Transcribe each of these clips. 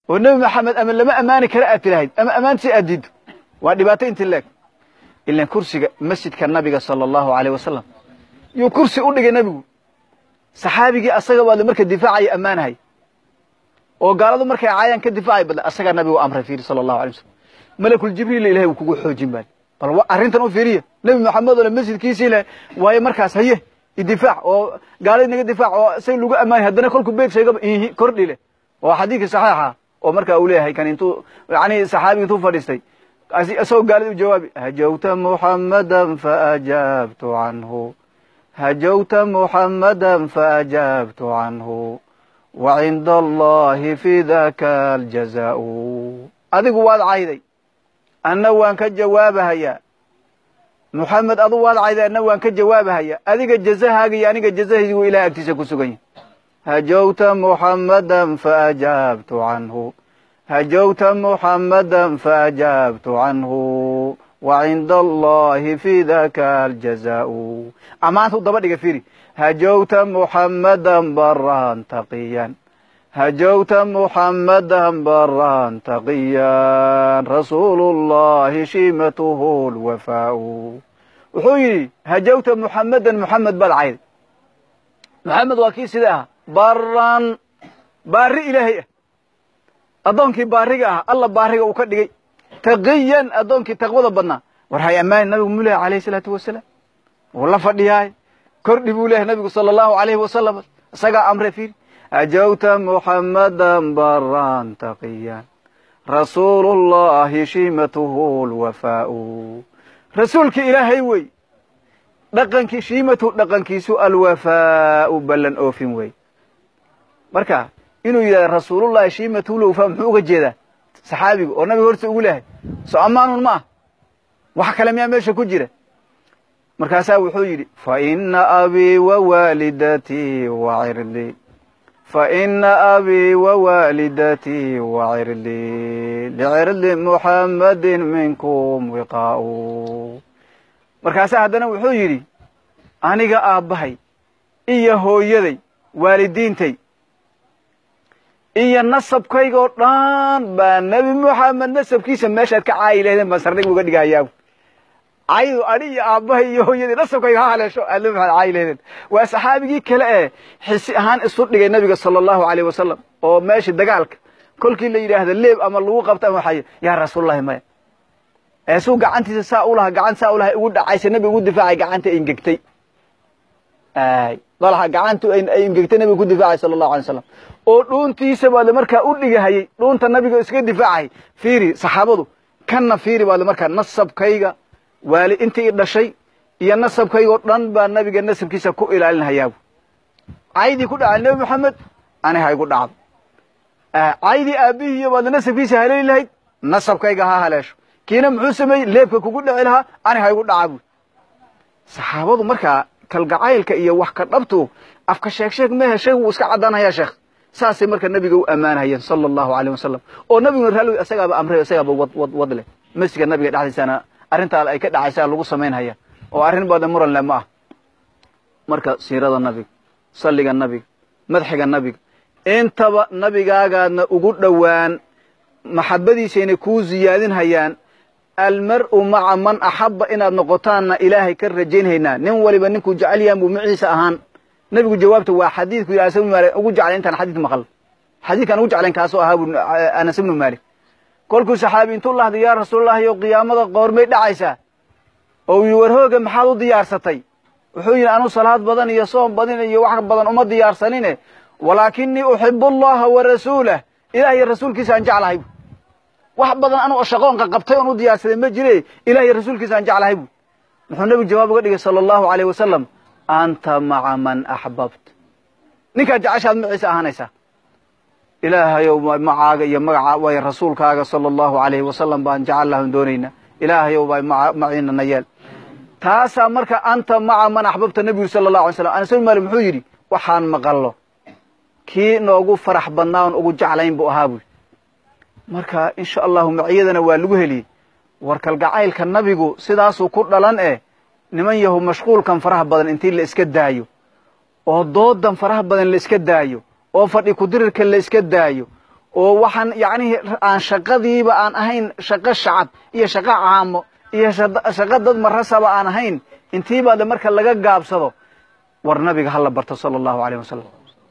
oo nebi maxamed ama lama ammaani kara aad tilahayd ama ammaantiisa aad diiddo waa dhibaato inti leeg ilan kursiga masjidka nabiga sala allahu aleyh wasalam yuu kursi u dhigay nebigu saxaabigii asaga baadle marka difaacaya ammaanahay oo gaaladu markay caayaan ka difaacay badle asagaa nabigu amray fiiri sala allahu alay wasalam malakul jibriil ilahay wuu kugu xoojin baali bal arrintan u fiiriya nebi maxamed ole masjidkiisii le waayo markaas haye idifaac oo gaalada naga difaac oo say lagu ammaanay haddana kolku beyt sheegaba ihi kordhi leh oo xadiidkii saxiixa oo markaa uu leeyahay kan intuu yani saxaabiga intuu fadhiistay isagoo gaalada u jawaabi hajawta muxammadan faajaabtu canhu hajawta muxammadan faajaabtu canhu wa cinda allahi fi daka aljazaau adigu waad cayday anna waan ka jawaabahayaa muxamed adu waad cayday anna waan ka jawaabahayaa adiga jazahaaga iyo aniga jazahaygu ilahay agtiisa ku sugan yahay hajawta muxammadan faajaabtu canhu hajawta muxammadan faajaabtu canhu wa cinda allahi fi daka aljazaau ammaantu daba dhiga firi hajawta muxammadan baran taqiyan hajawta muxammadan baran taqiyan rasuulu llahi shimatuhu lwafaau wuxuu yidhi hajawta muxammadan muxamed baad cayday muxamed waa kii sida ah baran baari ilaahay ah addoonkii baariga ah alla baariga uu ka dhigay taqiyan addoonkii taqwada badnaa war hay ammaani nabigu mu lehay alayh isalaatu wasalaam wuu la fadhiyaay kordhi buu lehay nabigu sala allahu alayhi wasalam isagaa amre fiiri hajawta muxammadan baran taqiyan rasuulu llahi shimatuhu lwafaau rasuulkii ilaahay wey dhaqankii shiimatuhu dhaqankiisu alwafaau ballan oofin wey marka inuu yidhahda rasuulullahi shiimatuhu lwafaa muxuu uga jeedaa saxaabigu oo nabiga horta ugu lehay so ammaanun ma ah wax kale miyaa meesha ku jira markaasaa wuxuu yidhi faina abii wawaalidatii wacirlii faina abii wawaalidatii wacirlii licirli muxammadin minkum wiqaau markaasaa haddana wuxuu yidhi aniga aabbahay iyo hooyaday waalidiintay iyo nasabkayga oo dhan baa nebi moxamed nasabkiisa meeshaad ka caayi lahdeen baan sardhig uga dhigahayaa caydu adhi iyo aabbahay iyo hooyadii nasabkayga ha haleesho aad nebi maxamed caayi lahdeen waa saxaabigii kale ee xisi ahaan isu dhigay nabiga sala allahu aleyh wasalam oo meeshii dagaalka kolkii la yidhaahda leeb ama lagu qabta ama waxay yaa rasuulullahi maya eesuu gacantiisa saa u lahaa gacan saa u lahay ugu dhacaysa nebiga ugu difaacay gacanta ingegtay dalaha gacantu ay ingegtay nabiga ku difaacay sala allahu alay slam oo dhuuntiisa baadle markaa u dhigahayey dhuunta nabiga iskaga difaacay fiiri saxaabadu kanna fiiri baadle markaa nasabkayga waali intii i dhashay iyo nasabkayga oo dhan baa nabiga nasabkiisa ku ilaalinhayaabu caydii ku dhacay nebi moxamed ani ha igu dhacdo caydii aabbihiiyo baadle nasabkiisa haleeli lahayd nasabkayga ha haleesho kiina muxuu sameeyey leebka kugu dhici lahaa ani ha igu dhaca bu saxaabadu markaa kalgacaylka iyo wax ka dhabtu afka sheeg sheeg mehe sheeg wuu iska caddaanhayaa sheekh saasay marka nabiga u ammaanhayeen sala allahu aleyh wasalam oo nabiguna raalli isagaaba amray isagaaba wad wad wad leh masjidka nabiga dhexdiisana arrintaa ay ka dhacaysaa lagu samaynhaya oo arrin badan muranle ma ah marka siirada nabiga salliga nabiga madxiga nabiga intaba nabigaagaadna ugu dhowaan maxabadiisayna kuu ziyaadinhayaan almar'u maca man axaba inaad noqotaanna ilaahay ka rajaynhaynaa nin waliba ninkuu jecel yahan buu maciisa ahaan nebigu jawaabta waa xadiidku yidhi anas ibnu maalik ugu jeclay intaan xadiid maqal xadiidkaan ugu jeclayn kaasoo ahaa bu anas ibnu maalik kolkuu saxaabi intuu lahday yaa rasuululahi o qiyaamada qoormay dhacaysaa oo yii war hooga maxaad u diyaarsatay wuxuu yidhi anuu salaad badan iyo soom badan iyo wax badan uma diyaarsanine walaakinii uxibu allaha wa rasuulah ilah iyo rasuulkiisa aan jeclahay bu wax badan anu shaqoonka qabtay oon u diyaarsaday ma jire ilah iyo rasuulkiisa aan jeclahay bu muxuu nebigu jawaab uga dhigay sala allahu aleyh wasalam anta maca man axbabt ninkaad jeceshaad maciisa ahaanaysaa ilaahayow macaaga iyo magaca way rasuulkaaga sala allahu alayhi wasalam baan jecellahn doonaynaa ilaahayow bay maciina na yeel taasaa marka anta maca man axbabta nebigu sala allahu alay slam anas ibn malik muxuu yidhi waxaan maqallo kii noogu farax badnaa oon ugu jeclayn buu ahaa buy marka insha allahu maciyadana waa lagu heliyey war kalgacaylka nabigu sidaasuu ku dhalan eh niman yahu mashquulkan faraha badan intii la iska daayo oo doodan faraha badan la iska daayo oo fadhi kudirirka la iska daayo oo waxaan yacnihii aan shaqadiiba aan ahayn shaqo shacab iyo shaqo caamo iyo shaqo dad marasaba aan ahayn intiibaade marka laga gaabsado war nabiga hala barto sala allahu alayh wasalam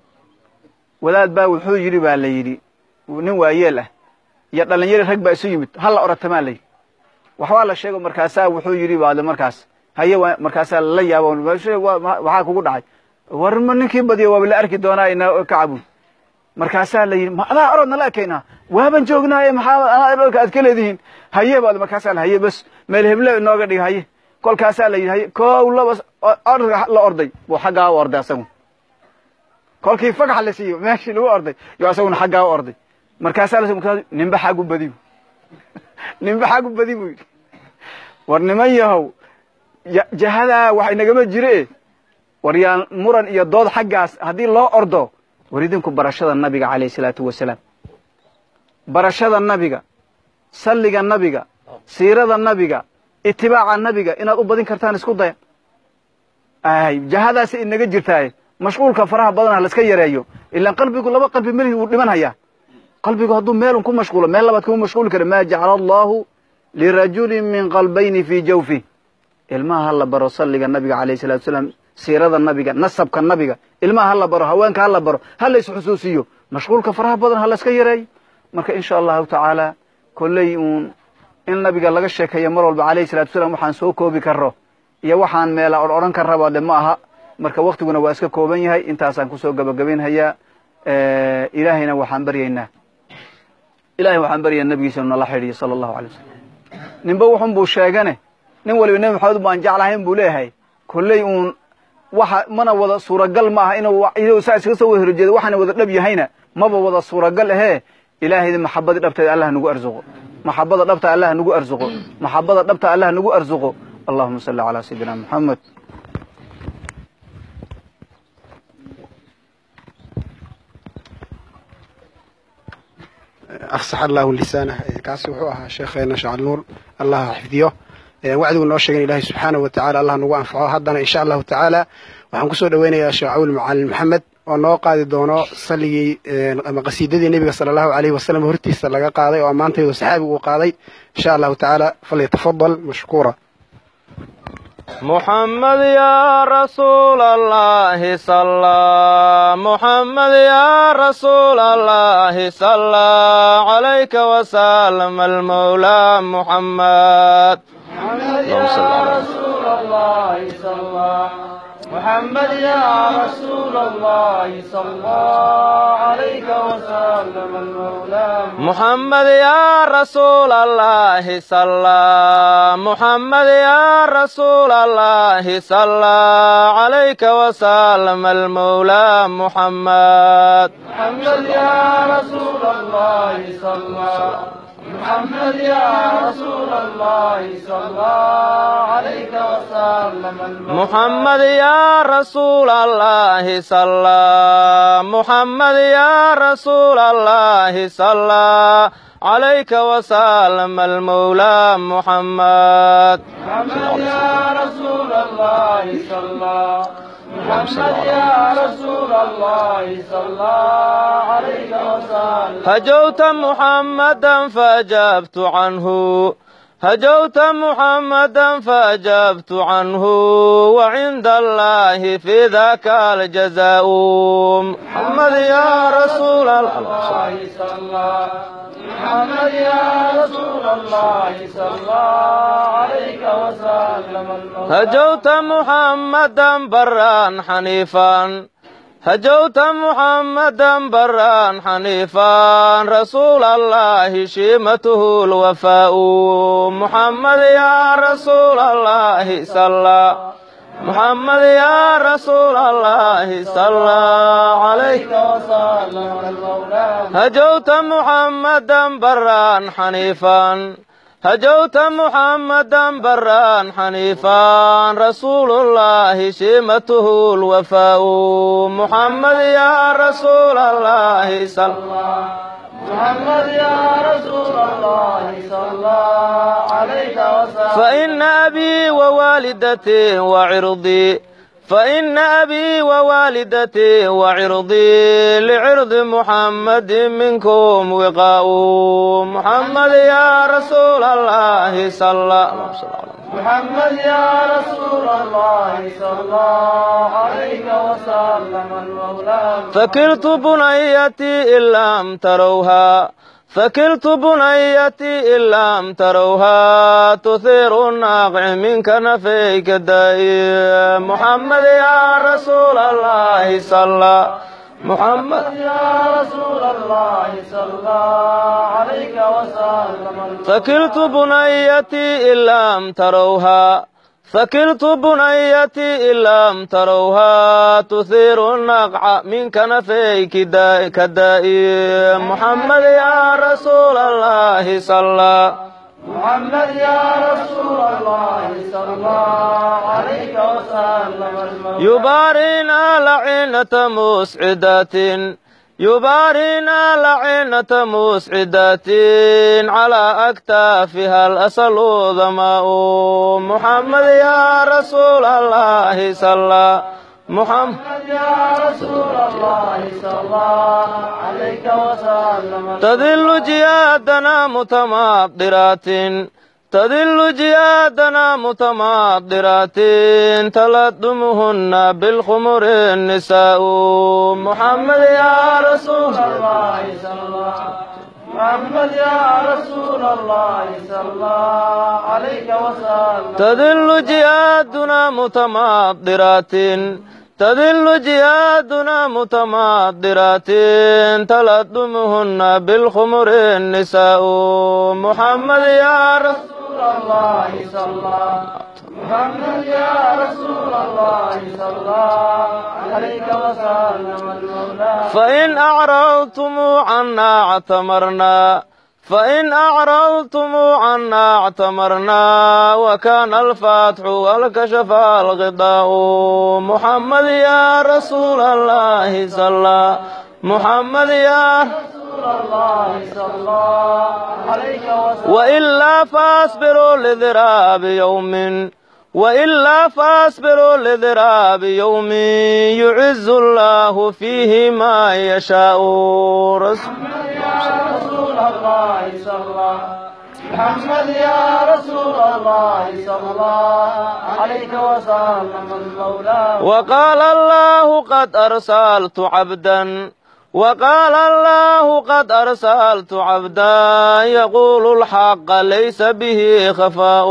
wadaad baa wuxuu yidhi baa la yidhi nin waayeel ah iyo dhalinyari rag baa isu yimid hala oratamaa la yidhi waxbaa la sheego markaasaa wuxuu yidhi baade markaas haye markaasaa lala yaabo waxaa kugu dhacay war ma ninkii badiya waaba la arki doonaa ina kacabun markaasaa la yidhi ma adaa orod nala ekaynaa waaban joognaaye maxaa anaa dhalka aad ka leedihiin haye baad markaasaa la haye bas meel heble inooga dhig haye kolkaasaa la yidhi haye kow laba orga la orday buu xaggaa u orday asagu kolkii fagax la siiyo meeshii lagu orday yo asaguna xaggaa u orday markaasaa la ninba xagu badi bu ninba xagu badi buu yidhi war niman yahow jahadaa wax inagama jire war yaan muran iyo dood xaggaas haddii loo ordo war idinku barashada nabiga calayh isalaatu wasalaam barashada nabiga salliga nabiga siirada nabiga itibaaca nabiga inaad u badin kartaan isku daya ay jahadaasi inaga jirtaaye mashquulka faraha badan ha laska yareeyo ilaan qalbigu laba qalbi melihi wuu dhiman hayaa qalbigu hadduu meelun ku mashquulo meel labaad kuma mashquuli kara maa jacala allahu lirajulin min qalbayni fii jawfih ilmaha ha la baro salliga nabiga calayh salatu wasalaam siirada nabiga nasabka nabiga ilmaha ha la baro haweenka ha la baro ha la isxusuusiyo mashquulka faraha badan ha laska yareeyo marka insha allahu tacaala kolley uun in nabiga laga sheekeeyo mar walba calayhi salatu wasalaam waxaan soo koobi karo iyo waxaan meela or odhan karraba de ma aha marka waktiguna waa iska kooban yahay intaasaan kusoo gabagabaynhayaa ilaahayna waxaan baryaynaa ilahay waxaan baryaa nabigiisa inu nala xidhiyo sala allahu alay wasalam ninba wuxun buu sheegane nin waliba nebi maxamed baan jeclahayn buu leeyahay kolley uun waxa mana wada suuragal ma aha inuu saa iskaga soo wada horjeedo waxaana wada dhab yahayna maba wada suuragal ahee ilaahayda maxabadii dhabteeda allah nagu arsuqo maxabada dhabta allah nagu arsuqo maxabada dhabta allah nagu arsuqo allahuma salli calaa sayidina moxamed afsax allahu lisaanah kaasi wuxuu ahaa sheekheena shacab nuur allah xifdiyo wacdigu noo sheegen ilaahay subxaanahu wa tacala allah nagu anfaco haddana insha allahu tacaala waxaan kusoo dhoweynayaa sheekh cawil macalin maxamed oo noo qaadi doono salligii ama qasiidadii nebiga sala allahu alayhi wasalam hortiisa laga qaaday oo ammaantaydu saxaabigu uu qaaday insha allahu tacaala falyatafadal mashkuura محمد يا رسول الله صلى محمد يا رسول الله صلى عليك وسلم المولى محمد اللهم صل على رسول الله صلى محمد يا رسول الله صلى عليك وسلم المولى محمد يا رسول الله صلى محمد يا رسول الله صلى عليك وسلم المولى محمد محمد يا رسول الله صلى محمد يا رسول الله صلى عليك وسلم محمد يا رسول الله صلى محمد يا رسول الله صلى عليك وسلم المولى محمد محمد يا رسول الله صلى محمد يا رسول الله صلى عليك وسلم هجوت محمدا فأجبت عنه هجوت محمدا فأجبت عنه وعند الله في ذاك الجزاء محمد يا رسول الله صلى محمد يا رسول الله صلى عليك وسلم هجوت محمدا برا حنيفا هجوت محمدا برا حنيفا رسول الله شيمته الوفاء محمد يا رسول الله صلى محمد يا رسول الله صلى عليك وسلم هجوت محمدا برا حنيفا هجوت محمدا برا حنيفا رسول الله شيمته الوفاء محمد يا رسول الله صلى محمد يا رسول الله صلى عليك وسلم فإن أبي ووالدتي وعرضي فإن أبي ووالدتي وعرضي لعرض محمد منكم وقاء محمد يا رسول الله صلى الله عليه وسلم محمد يا رسول الله صلى الله عليه وسلم المولى فكلت بنيتي إن لم تروها فكلت بنيتي إن لم تروها تثير الناقع من كنفيك الدائم محمد يا رسول الله صلى محمد يا رسول الله صلى الله عليه وسلم فكلت بنيتي إن لم تروها فكلت بنيتي إن لم تروها تثير النقع من كنفيك دا- كالدائم محمد يا رسول الله صلى محمد يا رسول الله صلى الله عليه وسلم المولى يبارينا لعنة مسعدات يبارينا لعنة مسعدات على أكتافها الأسل ظماء محمد يا رسول الله صلى محمد يا رسول الله صلى الله عليه وسلم تذل جيادنا متماطرات تذل جيادنا متماطرات تلدمهن بالخمر النساء محمد يا رسول الله الله صلى الله محمد يا رسول الله صلى الله عليه وسلم تذل جيادنا متماطرات تذل جيادنا متماطرات تلدمهن بالخمر النساء محمد يا رسول رسول الله صلى الله محمد يا رسول الله صلى الله عليه وسلم المولى فإن أعرضتم عنا اعتمرنا فإن أعرضتم عنا اعتمرنا وكان الفتح والكشف الغطاء محمد يا رسول الله صلى محمد يا رسول الله صلى الله عليه وسلم وإلا فاصبروا لذراب يوم وإلا فاصبروا لذراب يوم يعز الله فيه ما يشاء رسول يا رسول الله صلى الله محمد يا رسول الله صلى الله عليه وسلم المولى وقال الله قد أرسلت عبدا وقال الله قد أرسلت عبدا يقول الحق ليس به خفاء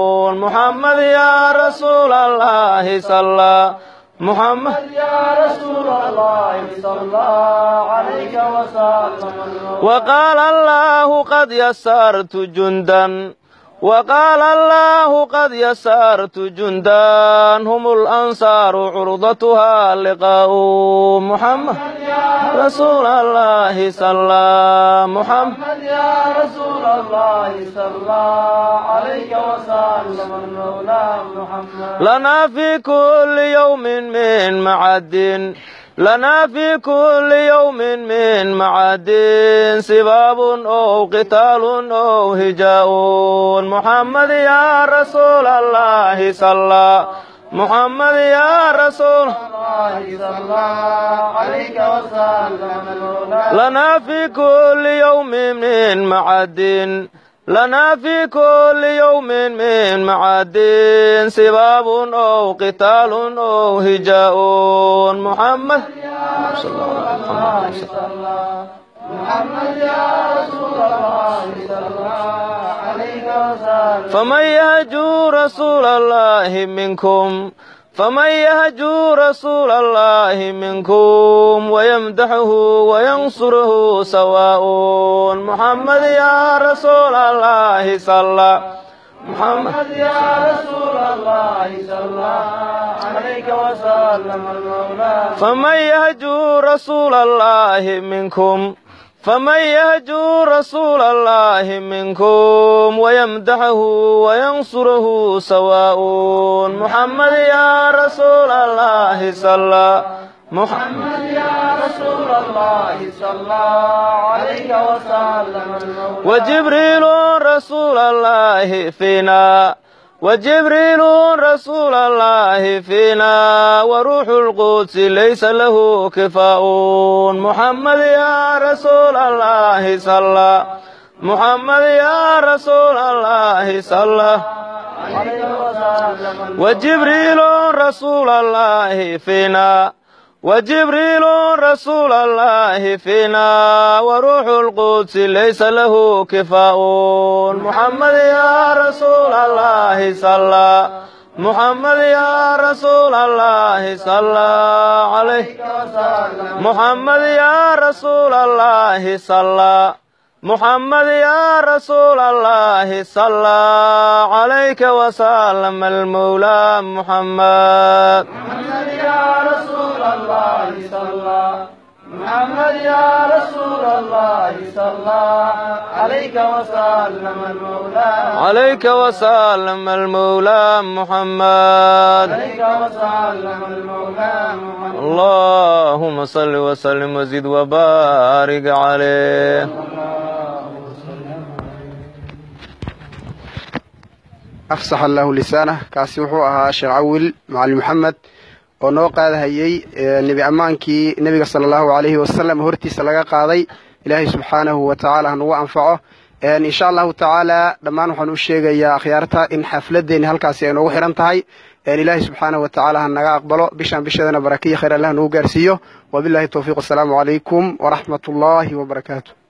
محمد يا رسول الله صلى محمد يا رسول الله صلى الله عليه وسلم المولى وقال الله قد يسرت جندا وقال الله قد يسرت جندا هم الأنصار عرضتها لقاء محمد رسول الله صلى محمد محمد يا رسول الله صلى الله عليه وسلم المولى محمد لنا في كل يوم من معد لنا في كل يوم من معاد سباب أو قتال أو هجاء محمد يا رسول الله صلى محمد يا رسول الله صلى الله عليه وسلم المولى لنا في كل يوم من معاد لنا في كل يوم من معاد سباب أو قتال أو هجاء محمد الله صلى الله محمد يا رسول الله صلى الله عليه وسلم فمن يهجو رسول الله منكم فمن يهجو رسول الله منكم ويمدحه وينصره سواء محمد يا رسول الله صلى محمد محمد يا رسول الله صلى الله عليه وسلم المولى فمن يهجو رسول الله منكم فمن يهجو رسول الله منكم ويمدحه وينصره سواء محمد يا رسول الله صلى محمد محمد يا رسول الله صلى الله عليه وسلم المولى وجبريل رسول الله فينا وجبريل رسول الله فينا وروح القدس ليس له كفاء محمد يا رسول الله صلى محمد يا رسول الله صلى وجبريل رسول الله فينا وجبريل رسول الله فينا وروح القدس ليس له كفاء محمد يا رسول الله صلى محمد يا رسول الله صلى عليه محمد يا رسول الله صلى محمد يا رسول الله صلى عليك وسلم المولى محمد محمد يا رسول الله صلى محمد يا رسول الله صلى عليك وسلم المولى عليك وسلم المولى محمد عليك وسلم المولى محمد اللهم صل وسلم وزد وبارك عليه afsax allahu lisaanah kaasi wuxuu ahaa sheekh cawil macalin maxamed oo noo qaadahayey nebi ammaankii nebiga sala allahu calayhi wasalam hortiisa laga qaaday ilaahay subxaanahu wa tacaala hanugu anfaco insha allahu tacaala dhammaan waxaan u sheegayaa akhyaarta in xafladdeeni halkaasi ay noogu xihan tahay ilaahay subxaanahu wa tacaala ha naga aqbalo bishaan bisheedana barakiya khayr allah nagu gaarsiiyo wabillahi towfiiq wasalaamu calaykum waraxmat ullaahi wabarakaatu